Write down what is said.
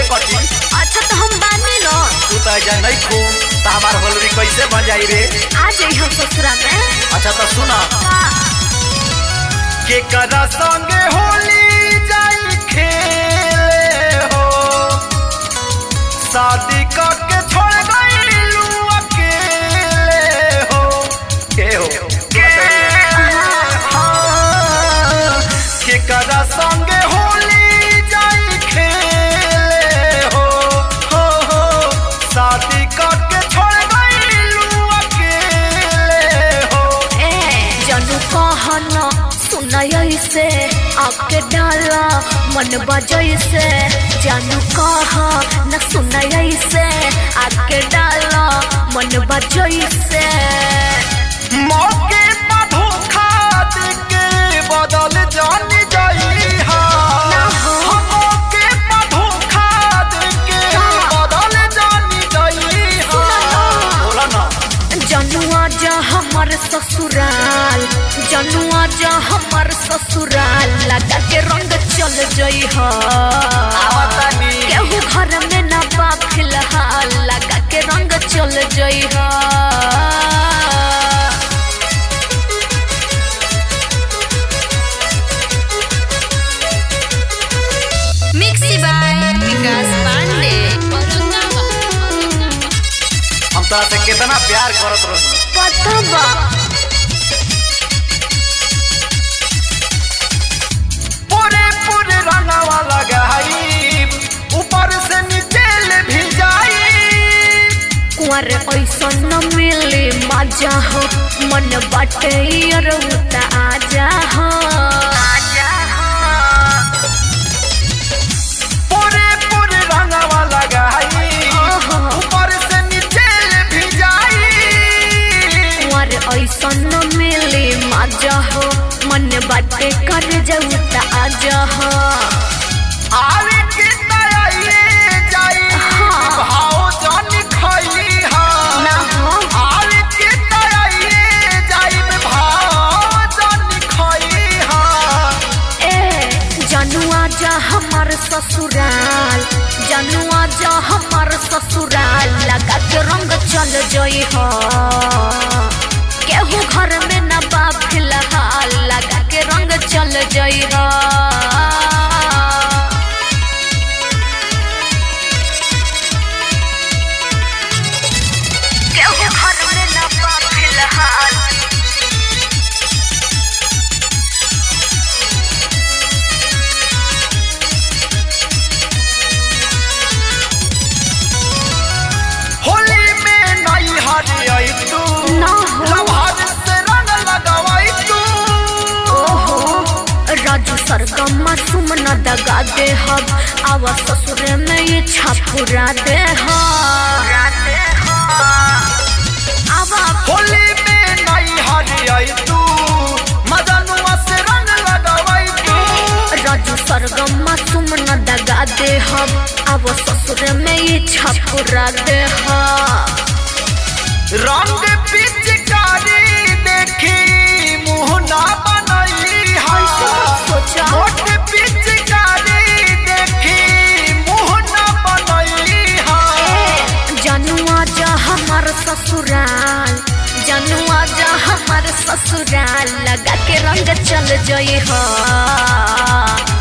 कटी अच्छा तो हम बानी न तू तो ऐजा नहीं खू तो हमार होलरी कैसे बन जाई रे आ जाई हम ससुरा में अच्छा तो सुना का के करा संगे होली जाई खेले हो शादी करके छोड़ गईलू अकेले हो के हो हाँ, के करा संगे होली जाई खेले हो हो हो शादी करके छोड़ गईलू अकेले हो ए जानू कहन सुनय से आके डाला मन बजय से जानू कह न सुनय से आके डाला मन बजय से मौके पर धोखा देके बदल जान जाई हा ना हो। मौके पर धोखा देके का? बदल जान जाई हा सुना ना। बोला ना जनुआ जा हमर ससुराल जनुआ जा हमर ससुराल लगा के रंग चल जई ह आवतानी केहू घर में ना बा फिलहाल लगा के रंग चल जई ह मिक्सी बाय विकास पांडे हम तोरा से कितना प्यार करत रही पता बा पूरे पूरे रंगवा लगाई ऊपर से नीचे ले भी जाई कुंवर ऐसा न मिले मजा हो मन बाटे रउता आजा हो आजा हो पूरे पूरे रंगवा लगाई ओहो। ऊपर से नीचे ले भी जाई कुंवर ऐसा न मिले मजा हो मन बाटे कर जाऊ त आजा हो आवे के तयाइए जाई हाँ। भाव जान खाई हा ना हो आवे के तयाइए जाई भाव जान खाई हा ए जनुआ जा हमर ससुराल जनुआ जा हमर ससुराल लगा के रंग चल जई हो केहू घर में न बा फिलहाल लगा के रंग चल जई हो केहू घर में न बा फिलहाल होली में नई हरियई तू ना हो। लभार से रंग लगवाई तू ओहो राजू सरगम सुम न दगा दे हब आवा ससुर में ये छापुरा दे आवा होली में नई हरियई तू मदनुआ से रंग लगवाई तू राजू सरगम सुम न दगा दे हब आवा ससुर में ये छापुरा दे रंग पिचकारी देखी मुंह ना बनई हा ऐसे मत सोचा। मोट पिचकारी देखी मुंह ना बनई हा जनुआ जा हमर ससुराल जनुआ जा हमर ससुराल लगा के रंग चल जई हो